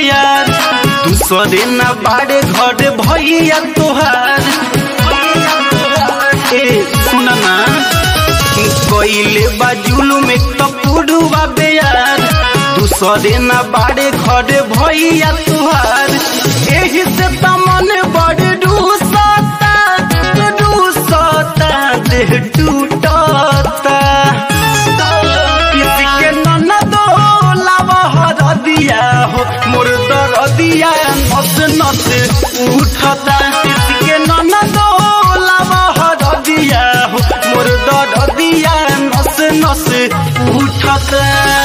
यार दूसरे न बाड़े घर भैया तोहार ए सुन ना कोइले बाजुल में कपूरुआ बेयार दूसरे न बाड़े घर भैया तोहार एही से तमन बड़ रूसता रूसता देह टूटता किसी के ननदो लावहर दिया हो मोर दरदिया नस नस उठता किसी के ननदो लावहर दिया हो मोर दरदिया नस नस उठता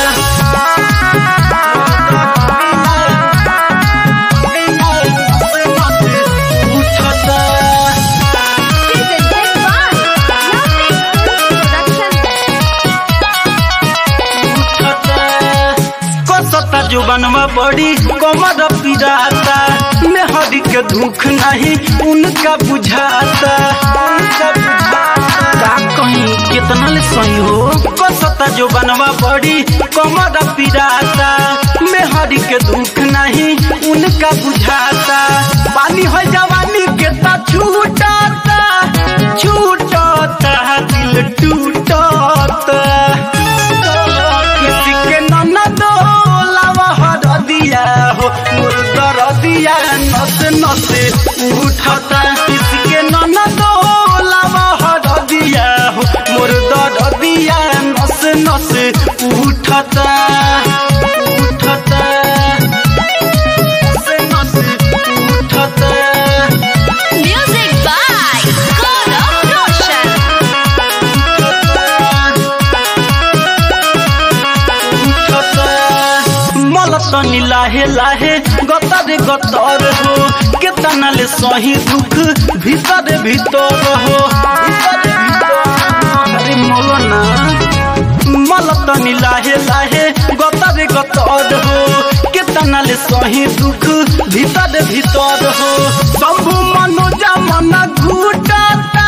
कसता जुबनवा बड़ी कमर पिराता मेहरी के दुख नहीं उनका बुझाता उनका बुझाता का कहीं कितना ले सही हो कसता जुबनवा बड़ी कमर पिराता मेहरी के दुख नहीं उनका बुझाता पानी हो जवानी के ता छूटता छूटता दिल टूटता किसी के ननदो लावहर दिया हो मुर्दर दिया नस नस उठता किसी के ननदो लावहर दिया हो मुर्दर दिया नस नस उठता उठता नस नस उठता Music by Gaurav Roshan. मलतनी लाहे लाहे गतर गतर हो केतना ले सही दुख भीतर भीतर हो अरे मौलाना मलतनी लाहे लाहे गतर गतर हो केतना ले सही दुख भीतर भीतर हो शंभु मनोजा मन घूटता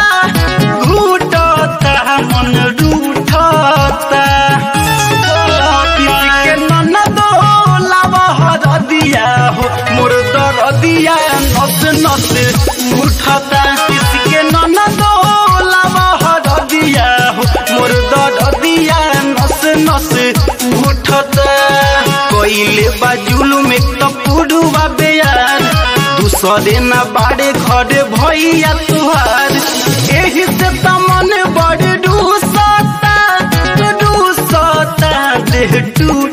घूटता मन रूठता किसी के ननदो लावहर दिया हो मोर दर दिया नस नस उठता किसी के ननदो लावहर दिया हो मोर दर दिया नस नस उठता कोइले बाजुल में कपूरुआ बेयार दूसरे न बाड़े घर भैया तुहार एही से तमन बड़ रूसता रूसता देह टूट